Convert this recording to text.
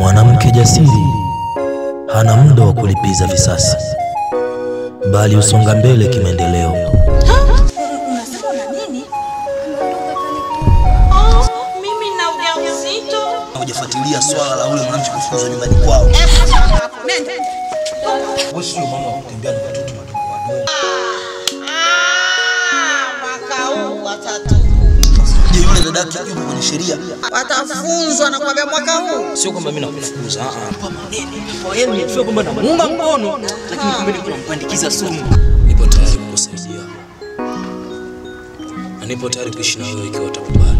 Mwanamke jasiri hana muda wa kulipiza visasi, bali usonga mbele kimaendeleo. Unasema una nini? Oh, mimi na ujauzito. Hujafuatilia swala la ule mwanamke kufukuzwa nyumbani kwao. Nenda. Wewe sio mama wa kutembea na watoto wadogo wadogo. Ah, mwaka huu watatu Je, yule dadake yuko kwenye sheria? watafunzwa na kwambia mwaka huu Sio kwamba mimi nakufukuza, ah ah. Kwa maneno. Kwa yeye nimefika kwamba namuunga mkono, lakini kumbe niko nampandikiza sumu. Nipo tayari kukusaidia. Na nipo tayari kuishi na wewe ikiwa utakubali.